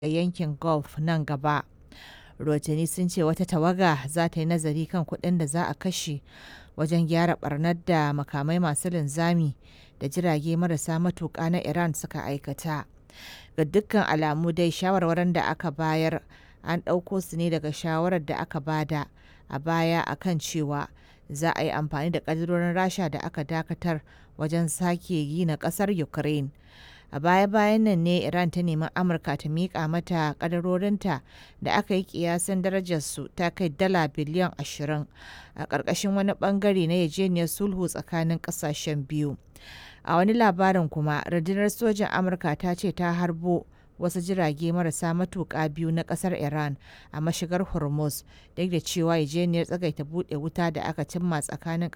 a yankin Gulf nan gaba. Rahotanni sun ce wata tawaga za ta yi nazari kan kuɗin da za a kashe wajen gyara ɓarnar da makamai masu linzami da jirage marasa matuƙa na Iran suka aikata. Ga dukkan alamu dai shawarwarin da aka bayar an ɗauko su ne daga shawarar da aka bada a baya a kan cewa za a yi amfani da ƙaddarorin Rasha da aka dakatar wajen sake gina ƙasar Ukraine. A baya-bayan nan ne Iran ta nemi Amurka ta miƙa mata ƙaddarorinta da aka yi ƙiyasin darajarsu ta kai dala biliyan 20 a ƙarƙashin wani ɓangare na yarjejeniyar sulhu tsakanin ƙasashen biyu. A wani labarin kuma, rundunar sojin Amurka ta ce ta harbo wasu jirage marasa matuƙa biyu na ƙasar Iran a mashigar Hormuz, duk da cewa yarjejeniyar tsagaita buɗe wuta da aka cimma tsakanin